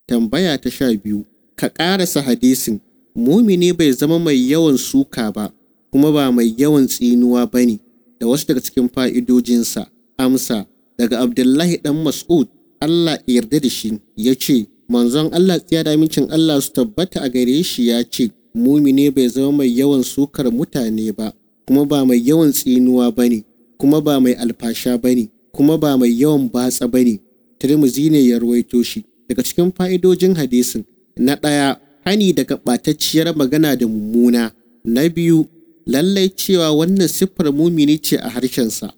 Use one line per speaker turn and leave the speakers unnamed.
Tambaya ta sha biyu, ka ƙarasa hadisin, mumini bai zama mai yawan suka ba, kuma ba mai yawan tsinuwa ba ne, da wasu daga cikin fa'idojinsa. Amsa, daga Abdullahi ɗan Mas'ud, Allah yarda da shi, ya ce, manzon Allah tsiya da amincin Allah su tabbata a gare shi ya ce, mumini bai zama mai yawan sukar mutane ba, kuma ba mai yawan tsinuwa ba ne, kuma ba mai alfasha ba ne, kuma ba mai yawan batsa ba ne. Tirmizi ne ya ruwaito shi. Daga cikin fa'idojin hadisin, na ɗaya, hani daga ɓatacciyar magana da mummuna. Na biyu, lallai cewa wannan siffar mumini ce a harshensa.